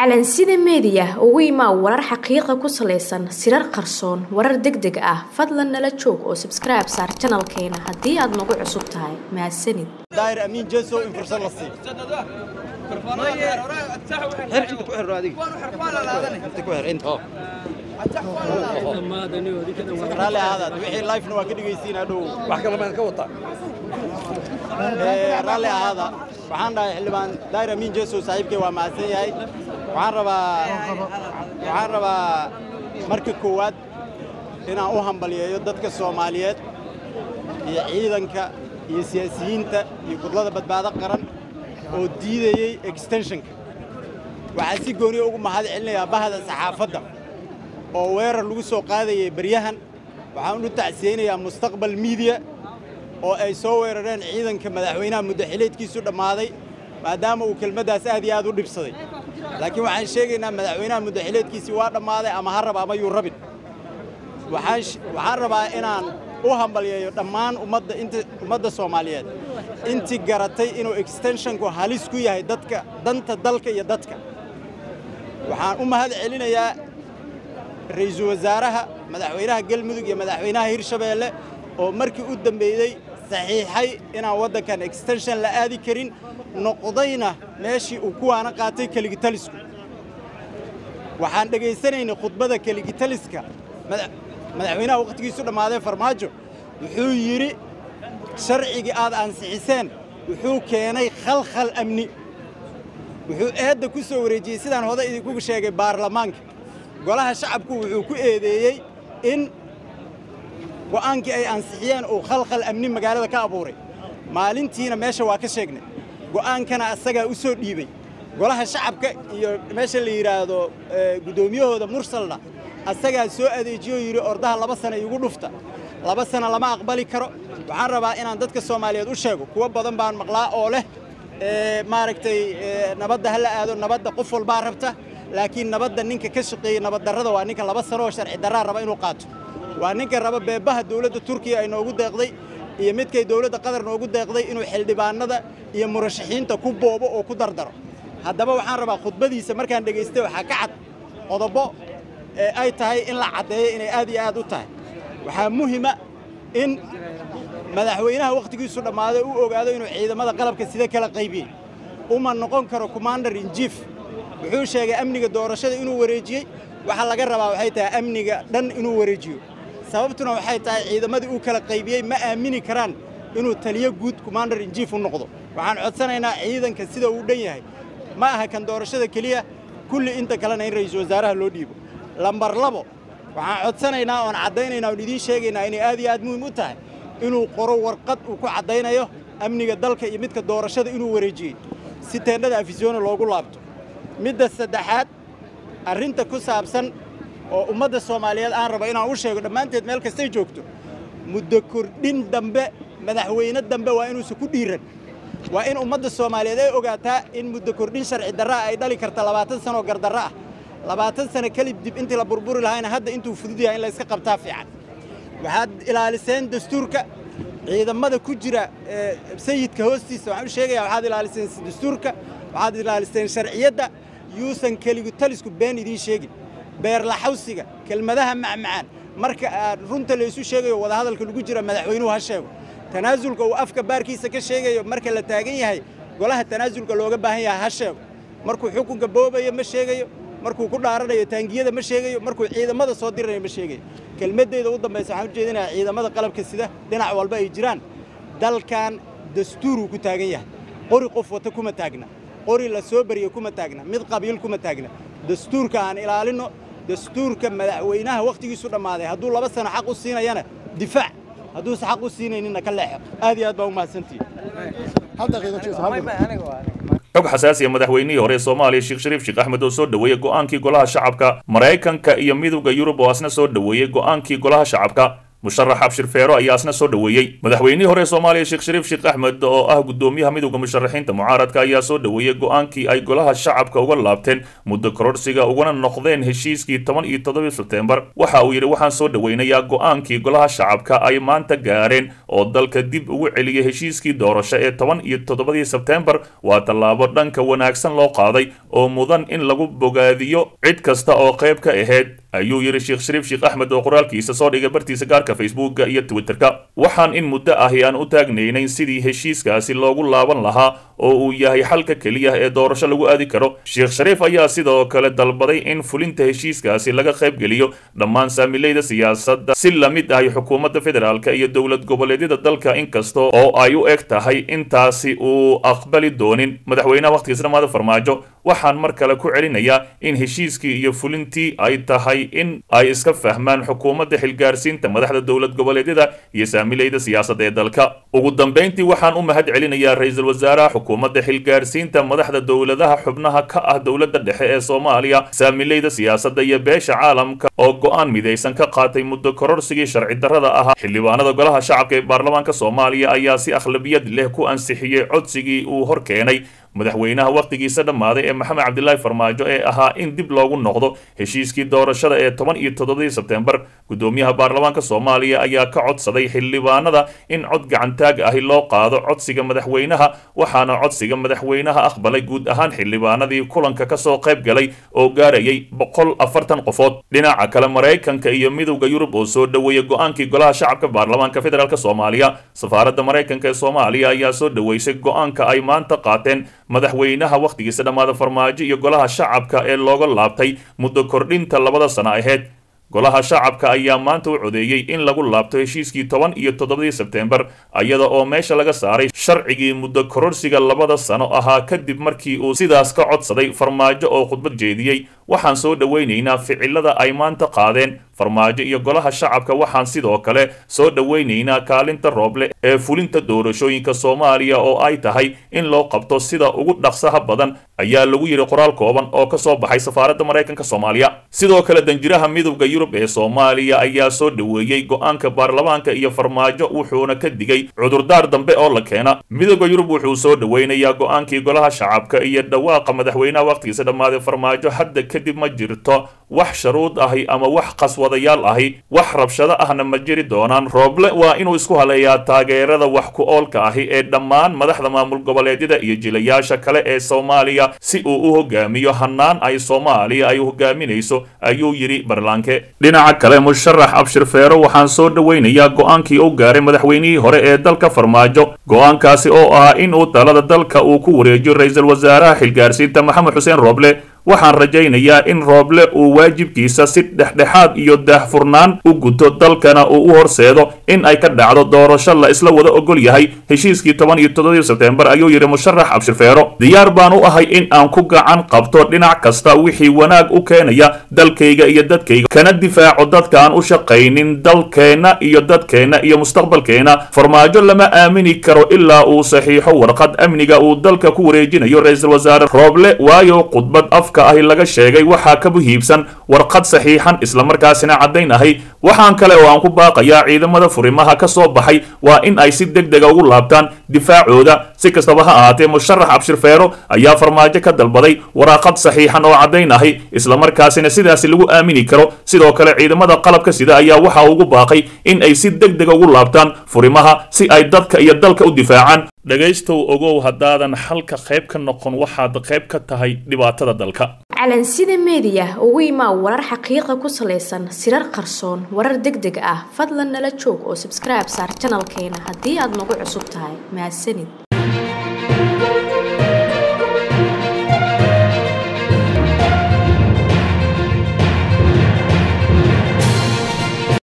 calansida meediya ugu imaa warar xaqiiqa ku salaysan sirar qarsoon warar deg deg ah fadlan nala joog oo sabskribe saar janalkeena haddii aad nagu cusub tahay mahadsanid daahir amiin jeso in fursad la siiyo xir inta ku xirro adiga inta ku xir inta raalli ahaadaad wixii lifena waa ka dhegaysiin hadhow wax kale maan ka wataa Ee, raalli ahaada waxaan dhahay xildhibaan daahir amiin jeso saaxiibkay waa mahadsan yahay waxaan rabaa waxaan rabaa marka koowaad inaan u hambaliyeeyo dadka soomaaliyeed iyo ciidanka iyo siyaasiyiinta iyo gudlada badbaado qaran oo diidayey extensionka waxaan si gooniya ugu mahad celinayaa bahda saxaafadda oo weerar lagu soo qaadayay baryahan waxaan u tacsiyeynayaa mustaqbal miidiya oo ay soo weerareen ciidanka madaxweynaha muddaxileedkiisu dhammaaday maadaama uu kelmaddaas aad iyo aad u dhibsaday laakiin waxaan sheegaynaa madaxweynaha muddaxileedkiisii waa dhammaaday ama ha raba ama yuu rabin waxaan sh- waxaan rabaa inaan u hambalyeeyo dhammaan ummadda inta ummadda soomaaliyeed intii garatay inuu extensionku halis ku yahay dadka danta dalka iyo dadka waxaan u mahad celinayaa ra'iisul wasaaraha madaxweynaha galmudug iyo madaxweynaha hirshabeelle oo markii u dambeeyey saxiixay inaan waddankan extension la aadi karin noqdayna meeshii uu kuwaana qaatay keligitalisku waxaan dhegaysanaynay khudbada keligitaliska mada- madaxweynaha wakhtigiisu dhammaaday farmaajo wuxuu yidhi sharcigii aad ansixiseen wuxuu keenay khalkhal amni wuxuu eedda ku soo wareejiyey sidaan hore idinku sheegay baarlamaanka golaha shacabku wuxuu ku eedeeyey in go'aankii ay ansixiyeen uu khalkhal amni magaalada ka abuuray maalintiina meesha waa ka sheegnay go'aankana asagaa u soo dhiibey golaha shacabka iyo meesha la yidhaahdo eh, guddoomiyahooda mursalna asagaa soo adeejiyo yidhi ordaha laba sana igu dhufta laba sana lama aqbali karo waxaan rabaa inaan dadka soomaaliyeed u sheego kuwo badan baan maqlaa oo leh eh, maaragtay eh, nabadda ha la aado nabadda qof walbaa rabta laakiin nabadda ninka ka shaqeeyey nabaddarrada waa ninka laba sano oo sharci darraa raba inuu qaato waa ninka raba beebaha dowladda turkiya ay noogu deeqday iyo midkay dowladda qatar noogu deeqday inuu xildhibaanada iyo murashaxiinta ku boobo oo ku dardaro haddaba waxaan rabaa khudbadiisa markaan dhegaystay waxaa ka cad qodobo ee ay tahay in la caddeeyo inay aad iyo aad u tahay waxaa muhima in madaxweynaha wakhtigiisu dhammaaday uu ogaado inuu ciidamada qalabka sida kala qaybiyey uma noqon karo commander in chief wuxuu sheegay amniga doorashada inuu wareejiyey waxa laga rabaa waxay tahay amniga dhan inuu wareejiyo sababtuna waxay tahay ciidamadii uu kala qaybiyey ma aamini karaan inuu taliyo guud commander in chief u noqdo waxaan codsanaynaa ciidanka sida uu dhan yahay ma aha kan doorashada keliya kulli inta kalena in ra'iisul wasaaraha loo dhiibo lambar labo waxaan codsanaynaa oon caddaynaynaa oon idiin sheegaynaa inay aad iyo aad muhiim u tahay inuu qoro warqad uu ku caddaynayo amniga dalka iyo midka doorashada inuu wareejiyey si teendhada afisyoona loogu laabto midda saddexaad arrinta ku saabsan oo ummadda soomaaliyeed aan rabo inaan u sheego dhammaanteed meel kastay joogto muddo kordhin dambe madaxweyne dambe waa inuusan ku dhiiran waa in ummadda soomaaliyeed ay ogaataa in muddo kordhin sharci darraa ay dhali karta labaatan sanoo gardarro ah labaatan sano kelib dib intii la burburi lahayna hadda intuu fudud yahay in la iska qabtaa fiican waxaad ilaaliseen dastuurka ciidamada ku jira ee, sayidka hoostiisa waxaan u sheegayaa waxaad ilaaliseen dastuurka waxaad ilaaliseen sharciyadda yuusan keligu talisku been idiin sheegin beerlaxawsiga kelmadaha macmacaan marka aad runta laysu sheegayo wadahadalka lagu jira madaxweynuhu ha sheego tanaasulka uu afka baarkiisa ka sheegayo marka la taagan yahay golaha tanaasulka looga baahan yahay ha sheego markuu xukunka boobayo ma sheegayo markuu ku dhaaranayo taangiyada ma sheegayo markuu ciidamada soo diranayo ma sheegayo kelmaddeeda u dambaysa waxaan u jeedinayaa ciidamada qalabka sida dhinac walba ay jiraan dalkan dastuuruu ku taagan yahay qori qof wata kuma taagna qori la soo bariyo kuma taagna mid qabiil kuma taagna dastuurka aan ilaalinno dastuurka madaxweynaha wakhtigiisu dhammaaday hadduu laba sano xaq u siinayana difaac hadduusan xaq u siinayninna ka leexo aad iyo aad baa u mahadsantihin xog xasaasi ah madaxweynihii hore ee soomaaliya sheekh shariif sheekh axmed oo soo dhoweeyey go'aankii golaha shacabka maraykanka iyo midowda yurub oo asna soo dhoweeyey go'aankii golaha shacabka musharax abshir feero ayaa isna soo dhoweeyey madaxweynihii hore soomaaliya sheekh shariif sheekh axmed oo ah gudoomiyaha midowda musharaxiinta mucaaradka ayaa soo dhoweeyey go-aankii ay golaha shacabka uga laabteen muddo kororsiga ugana noqdeen heshiiskii toban iyo toddobii sebtembar waxa uu yidhi waxaan soo dhoweynayaa go-aankii golaha shacabka ay maanta gaareen oo dalka dib ugu celiyay heshiiskii doorasho ee toban iyo toddobadii sebtembar waa tallaabo dhanka wanaagsan loo qaaday oo mudan in lagu bogaadiyo cid kasta oo qayb ka ahayd ayuu yidhi sheekh shariif sheekh axmed oo qoraalkiisa soo dhigay bartiisa gaarka facebooka iyo twitterka waxaan in muddo ahi aan u taagnaynayn sidii heshiiskaasi loogu laaban lahaa oo uu yahay xalka keliya ee doorasho lagu aadi karo sheekh shariif ayaa sidoo kale dalbaday in fulinta heshiiskaasi laga qaybgeliyo dhammaan saamilayda siyaasadda si la mid ahi xukuumadda federaalka iyo dowlad goboleedyada dalka inkasta oo ay u eg tahay intaasi uu aqbali doonin madaxweynaha wakhtigiisa dhamaada farmaajo waxaan mar kale ku celinayaa in heshiiskii iyo fulintii ay tahay in ay iska fahmaan xukuumadda xilgaarsiinta madaxda dowlad goboleedyada iyo saamilayda siyaasadda ee dalka ugu dambayntii waxaan u mahad celinayaa ra-iisul wasaaraha xukuumadda xilgaarsiinta madaxda dowladaha xubnaha ka ah dowladda dhexe ee soomaaliya saamilayda siyaasadda iyo beesha caalamka oo go-aan midaysan ka qaatay muddo kororsigii sharci darrada ahaa xildhibaanada golaha shacabka ee baarlamaanka soomaaliya ayaa si akhlabiyad leh ku ansixiyey codsigii uu hor keenay madaxweynaha wakhtigiisa dhammaaday ee maxamed cabdilaahi farmaajo ee ahaa in dib loogu noqdo heshiiskii doorashada ee toban iyo toddobadii sebtembar gudoomiyaha baarlamaanka soomaaliya ayaa ka codsaday xildhibaanada in cod gacantaag ahi loo qaado codsiga madaxweynaha waxaana codsiga madaxweynaha aqbalay guud ahaan xildhibaanadii kulanka kasoo qayb galay oo gaarayay boqol afartan qofood dhinaca kale maraykanka iyo midowda yurub oo soo dhoweeyey go-aankii golaha shacabka baarlamaanka federaalk soomaaliya safaaradda maraykanka ee soomaaliya ayaa soo dhoweysay go-aanka ay maanta qaateen madaxweynaha wakhtigiisa dhammaada farmaajo iyo golaha shacabka ee looga laabtay muddo kordhinta labada sano aheyd golaha shacabka ayaa maanta u codeeyey in lagu laabto heshiiskii toban iyo toddobadii sebtembar iyada oo meesha laga saaray sharcigii muddo kororsiga labada sano ahaa kadib markii uu sidaas ka codsaday farmaajo oo khudbad jeediyey waxaan soo dhoweynaynaa ficilada ay maanta qaadeen farmaajo iyo golaha shacabka waxaan sidoo kale soo dhoweynaynaa kaalinta rooble ee fulinta doorashooyinka soomaaliya oo ay tahay in loo qabto sida ugu dhaqsaha badan ayaa lagu yidhi qoraal kooban oo ka soo baxay safaaradda maraykanka soomaaliya sidoo kale danjiraha midowda yurub ee soomaaliya ayaa soo dhoweeyey go-aanka baarlamaanka iyo farmaajo wuxuuna ka digay cudurdaar dambe oo la keena midowda yurub wuxuu soo dhoweynayaa go-aankii golaha shacabka iyo dhawaaqa madaxweynaha wakhtigiisa dhammaaday farmaajo hadda kadib ma jirto wax sharuud ahi ama wax qaswadayaal ahi wax rabshado ahna ma jiri doonaan rooble waa inuu isku haleeyaa taageerada wax ku oolka ahi ee dhammaan madaxda maamul goboleedyada iyo jilayaasha kale ee soomaaliya si uu u hogaamiyo hanaan ay soomaaliya ay hogaaminayso ayuu yidhi barlaanke dhinaca kale musharax abshir feero waxaan soo dhoweynayaa go-aankii u gaaray madaxweynihii hore ee dalka farmaajo go-aankaasi oo ah in uu talada dalka uu ku wareejiyo ra-iisul wasaaraha xilgaarsiinta maxamed xuseen rooble waxaan rajaynayaa in rooble uu waajibkiisa si dhexdhexaad iyo daahfurnaan u guto dalkana uu u horseedo in ay ka dhacdo doorasho la isla wada ogol yahay heshiiskii toban iyo toddobadii sebtembar ayuu yidhi musharax abshir feero diyaar baan u ahay in aan ku gacan qabto dhinac kasta wixii wanaag u keenaya dalkayga iyo dadkayga kana difaaco dadka aan u shaqaynin dalkeenna iyo dadkeenna iyo mustaqbalkeenna farmaajo lama aamini karo ilaa uu saxiixo warqad amniga uu dalka ku wareejinayo ra-iisul wasaare rooble waayo khudbad afka ahi laga sheegay waxaa ka muhiibsan warqad saxiixan islamarkaasina caddayn ahay waxaan kale oo aan ku baaqayaa ciidamada furimaha ka soo baxay waa in ay si deg dega ugu laabtaan difaacooda si kastaba ha ahaatee musharax abshir feero ayaa farmaajo ka dalbaday waraaqad saxiixan oo caddayn ahi islamarkaasina sidaasi lagu aamini karo sidoo kale ciidamada qalabka sida ayaa waxa ugu baaqay in ay si deg dega ugu laabtaan furimaha si ay dadka iyo dalka u difaacaan dhegaystow ogow haddaadan xalka qayb ka noqon waxaad qayb ka tahay dhibaatada dalka calansida meediya ugu imaa warar xaqiiqa ku salaysan sirar qarsoon warar deg deg ah fadlan nala joog oo sabskribe saar janalkeena haddii aad nagu cusub tahay mahadsanid